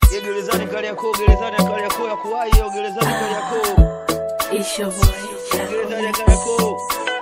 Ye gerezani Kariakoo, gerezani ya Kariakoo ya kuwahi, yo gerezani Kariakoo, It's your boy. gerezani ya Kariakoo.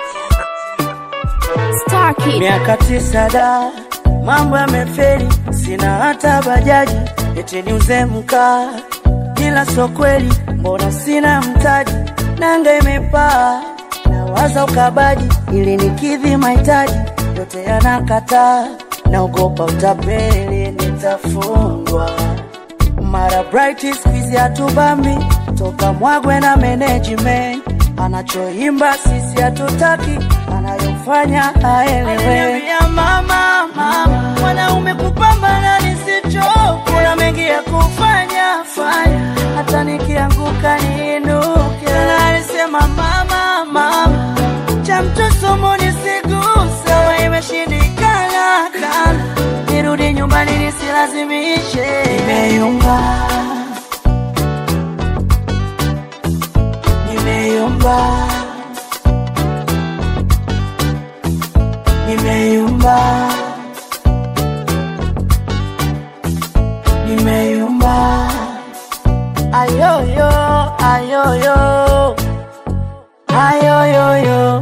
Star Kid. Miaka tisa da, mambo yameferi, sina hata bajaji, eti niuze mkaa, ila so kweli, mbona sina mtaji, nanga imepaa, nawaza ukabaji, ili nikidhi mahitaji, yote yanakataa, naogopa utapeli, nitafungwa mara bright squeeze hatubambi toka mwagwe na management anachoimba sisi hatutaki anayofanya aelewe mama mama mwanaume kupambana nisicho kuna mengi ya kufanya fanya hata nikianguka niinuke Na alisema mama mama cha mtosomo nisigusa imeshindikana kana nirudi nyumbani nisilazimishe nimeyumba nimeyumba nimeyumba nimeyumba ayoyo ayoyo ayoyoyo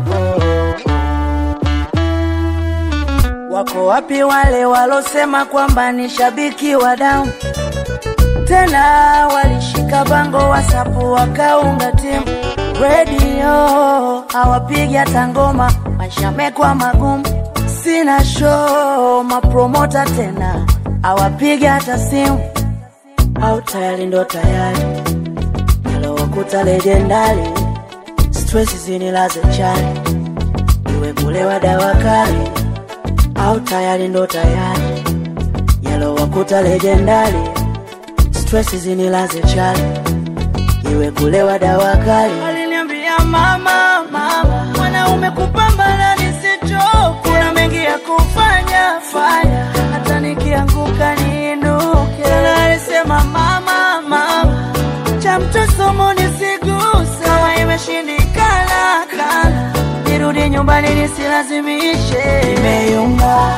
Wako wapi wale walosema kwamba ni shabiki wa damu? Tena walishika bango wasapu wakaunga timu redio, hawapigi hata ngoma, maisha yamekuwa magumu, sina show, mapromota tena hawapigi hata simu, au tayari ndo tayari yalowakuta lejendari, stress zinilaze chali, iwe kulewa dawa kali au tayari ndo tayari yalowakuta lejendari stress zinilaze chali iwe kulewa dawa kali aliniambia mama mama mwanaume kupambana nisicho kuna mengi ya kufanya fanya hata nikianguka niinuke Na alisema mama mama cha mtosomo nisigusa kama imeshindikana kana nirudi nyumbani nisilazimishe nimeyumba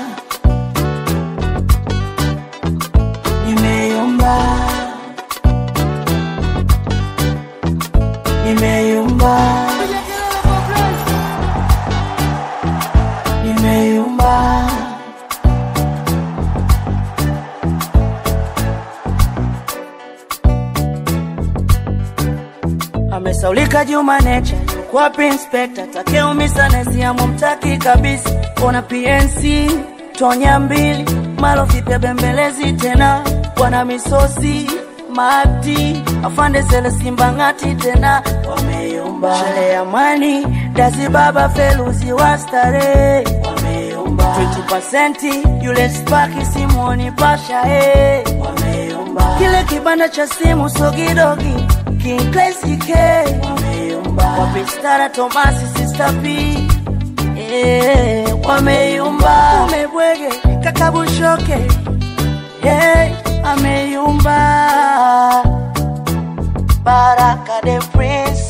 nimeyumba nimeyumba nimeyumba amesaulika Juma Nature yuko wapi inspector takeumisa nesiamu mtaki kabisa ona PNC tonya mbili malo vipya bembelezi tena bwana misosi mati afande sele simba ngati tena wameyumba shele ya mani dazi baba feluzi wa starehe wameyumba 20% yule spaki simoni pasha eh wameyumba kile kibanda cha simu sogidogi King Classy K wameyumba wapistara Tomasi Sister P eh wameyumba umebwege kakabushoke hey ameyumba Baraka the Prince